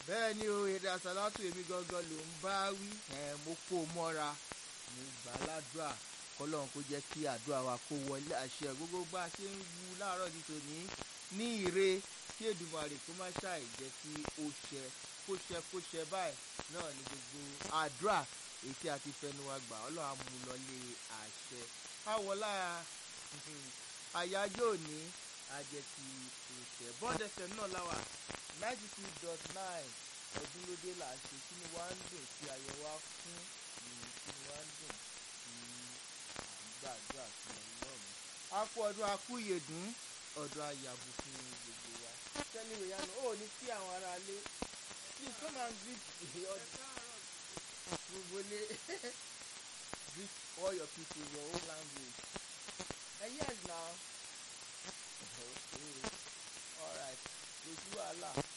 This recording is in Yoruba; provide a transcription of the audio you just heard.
bẹ́ẹ̀ ni o èdè àsálàtù èmi gangan ló ń bá wí mo kó o mọ́ra mo gbà á ládùúà kọ́lọ́run kó jẹ́ kí àdúrà wa kó wọlé àṣẹ gbogbo bá a ṣe ń wu láàárọ̀ ní tòní ní ire kí Èdùmàrè kó má ṣàì jẹ́ kí ó ṣẹ kó ṣẹ kó ṣẹ báyìí náà ni gbogbo àdúrà èyí tí a ti fẹnu wa gbà ọlọ́run á mú lọlé àṣẹ káwọlá àyájọ́ òní àjẹsí ìṣẹ̀ bọ́ọ̀dẹ̀sẹ̀ náà láwà ninety two dot nine ọdún lóde là ń ṣe kí ni wàá ń dùn tí ayọ̀ wa fún kí ni wàá ń dùn tí à ń gbàdúrà fún ọlọ́run. a kú ọdún a kú ìyèdún ọdún ayàbò fún gbogbo wa. tẹ́lẹ̀ ìwé yanu ó ní kí àwọn ará lé please come and greet the audience gbogbo lé greet all your people in your own language. Uh, yes now. okay all right kò sí wàhálà.